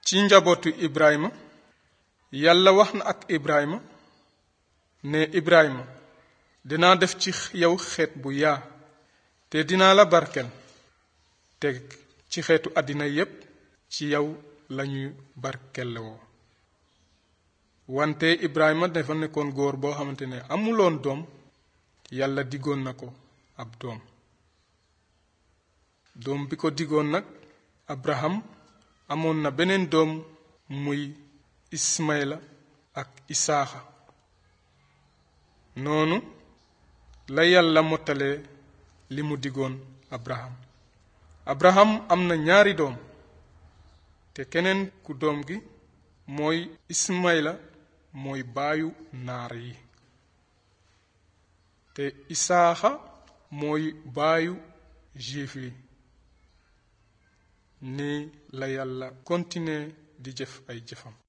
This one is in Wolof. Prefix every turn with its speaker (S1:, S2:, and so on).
S1: ci njabootu ibrahima yàlla wax na ak ibrahima ne ibrahima dinaa def ci yow xeet bu yaa te dinaa la barkel te ci xeetu àddina yépp ci yow lañuy barkelewoo wante ibrahima dafa nekkoon góor boo xamante ne amuloon doom yàlla diggoon na ko ab doom doom bi ko diggoon nag abraham amoon na beneen doom muy ismaila ak isaaxa noonu la yàlla mottalee li mu diggoon abraham abraham am na ñaari doom te keneen ku doom gi mooy ismaila mooy baayu naar yi te isaaxa mooy baayu juif yi ni la yàlla continuer di jëf ay jëfam